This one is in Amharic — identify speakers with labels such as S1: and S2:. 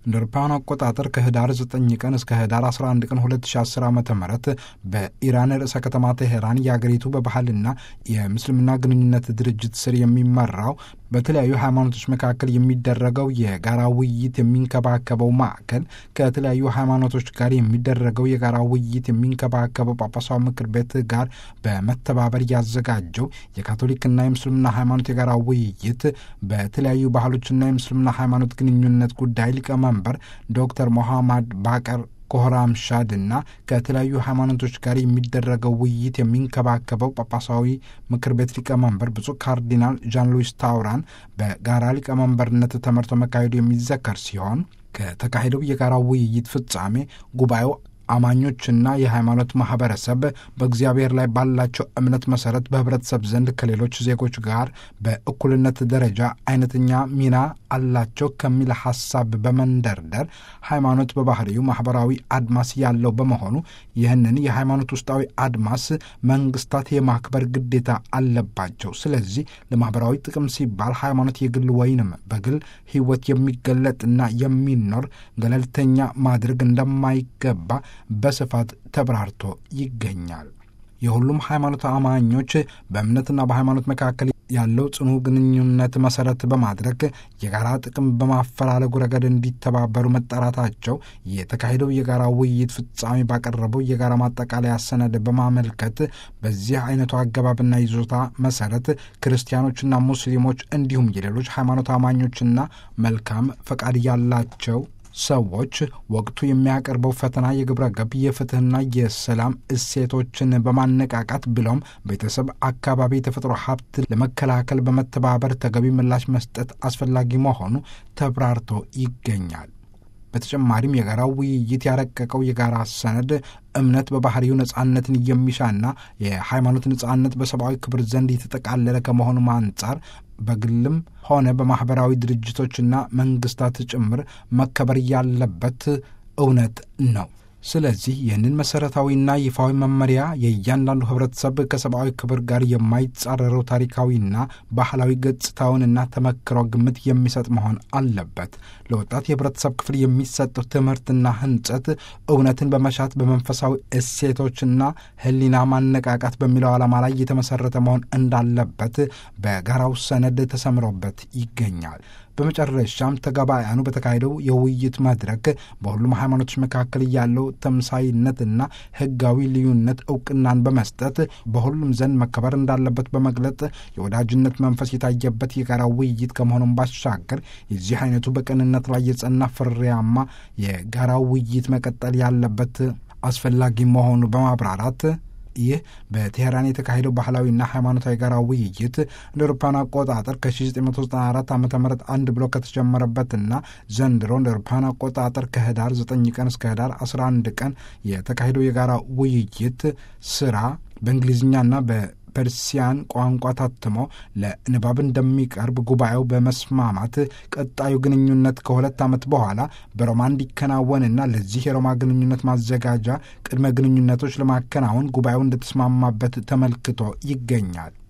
S1: እንደ አውሮፓውያን አቆጣጠር ከህዳር 9 ቀን እስከ ህዳር 11 ቀን 2010 ዓ ም በኢራን ርዕሰ ከተማ ቴሄራን የአገሪቱ በባህልና የምስልምና ግንኙነት ድርጅት ስር የሚመራው በተለያዩ ሃይማኖቶች መካከል የሚደረገው የጋራ ውይይት የሚንከባከበው ማዕከል ከተለያዩ ሃይማኖቶች ጋር የሚደረገው የጋራ ውይይት የሚንከባከበው ጳጳሳዊ ምክር ቤት ጋር በመተባበር ያዘጋጀው የካቶሊክና የምስልምና ሃይማኖት የጋራ ውይይት በተለያዩ ባህሎችና የምስልምና ሃይማኖት ግንኙነት ጉዳይ ሊቀመንበር ዶክተር ሞሐማድ ባቀር ኮህራም ሻድ እና ከተለያዩ ሃይማኖቶች ጋር የሚደረገው ውይይት የሚንከባከበው ጳጳሳዊ ምክር ቤት ሊቀመንበር ብፁዕ ካርዲናል ዣን ሉዊስ ታውራን በጋራ ሊቀመንበርነት ተመርቶ መካሄዱ የሚዘከር ሲሆን ከተካሄደው የጋራ ውይይት ፍጻሜ ጉባኤው አማኞችና የሃይማኖት ማህበረሰብ በእግዚአብሔር ላይ ባላቸው እምነት መሰረት በህብረተሰብ ዘንድ ከሌሎች ዜጎች ጋር በእኩልነት ደረጃ አይነተኛ ሚና አላቸው ከሚል ሀሳብ በመንደርደር ሃይማኖት በባህሪው ማህበራዊ አድማስ ያለው በመሆኑ ይህንን የሃይማኖት ውስጣዊ አድማስ መንግስታት የማክበር ግዴታ አለባቸው። ስለዚህ ለማህበራዊ ጥቅም ሲባል ሃይማኖት የግል ወይንም በግል ህይወት የሚገለጥና የሚኖር ገለልተኛ ማድረግ እንደማይገባ በስፋት ተብራርቶ ይገኛል። የሁሉም ሃይማኖት አማኞች በእምነትና በሃይማኖት መካከል ያለው ጽኑ ግንኙነት መሰረት በማድረግ የጋራ ጥቅም በማፈላለጉ ረገድ እንዲተባበሩ መጠራታቸው የተካሄደው የጋራ ውይይት ፍጻሜ ባቀረበው የጋራ ማጠቃለያ ሰነድ በማመልከት በዚህ አይነቱ አገባብና ይዞታ መሰረት ክርስቲያኖችና ሙስሊሞች እንዲሁም የሌሎች ሃይማኖት አማኞችና መልካም ፈቃድ ያላቸው ሰዎች ወቅቱ የሚያቀርበው ፈተና የግብረ ገብ የፍትህና የሰላም እሴቶችን በማነቃቃት ብሎም ቤተሰብ፣ አካባቢ፣ የተፈጥሮ ሀብት ለመከላከል በመተባበር ተገቢ ምላሽ መስጠት አስፈላጊ መሆኑ ተብራርቶ ይገኛል። በተጨማሪም የጋራው ውይይት ያረቀቀው የጋራ ሰነድ እምነት በባህሪው ነጻነትን የሚሻና የሃይማኖት ነጻነት በሰብአዊ ክብር ዘንድ የተጠቃለለ ከመሆኑም አንጻር በግልም ሆነ በማኅበራዊ ድርጅቶችና መንግስታት ጭምር መከበር ያለበት እውነት ነው። ስለዚህ ይህንን መሠረታዊና ይፋዊ መመሪያ የእያንዳንዱ ህብረተሰብ ከሰብአዊ ክብር ጋር የማይጻረረው ታሪካዊና ባህላዊ ገጽታውንና ተመክሮ ግምት የሚሰጥ መሆን አለበት። ለወጣት የህብረተሰብ ክፍል የሚሰጠው ትምህርትና ህንጸት እውነትን በመሻት በመንፈሳዊ እሴቶችና ህሊና ማነቃቃት በሚለው ዓላማ ላይ የተመሠረተ መሆን እንዳለበት በጋራው ሰነድ ተሰምሮበት ይገኛል። በመጨረሻም ተጋባያኑ በተካሄደው የውይይት መድረክ በሁሉም ሃይማኖቶች መካከል ያለው ተምሳይነትና ህጋዊ ልዩነት እውቅናን በመስጠት በሁሉም ዘንድ መከበር እንዳለበት በመግለጥ የወዳጅነት መንፈስ የታየበት የጋራ ውይይት ከመሆኑም ባሻገር የዚህ አይነቱ በቅንነት ላይ የጸና ፍሬያማ የጋራ ውይይት መቀጠል ያለበት አስፈላጊ መሆኑ በማብራራት ይህ በቴሄራን የተካሄደው ባህላዊና ሃይማኖታዊ ጋራ ውይይት እንደ አውሮፓውያን አቆጣጠር ከ1994 ዓ ም አንድ ብሎ ከተጀመረበትና ዘንድሮ እንደ አውሮፓውያን አቆጣጠር ከህዳር 9 ቀን እስከ ህዳር 11 ቀን የተካሄደው የጋራ ውይይት ስራ በእንግሊዝኛና በፐርሲያን ቋንቋ ታትሞ ለንባብ እንደሚቀርብ ጉባኤው በመስማማት ቀጣዩ ግንኙነት ከሁለት ዓመት በኋላ በሮማ እንዲከናወንና ለዚህ የሮማ ግንኙነት ማዘጋጃ ቅድመ ግንኙነቶች ለማከናወን ጉባኤው እንደተስማማበት ተመልክቶ ይገኛል።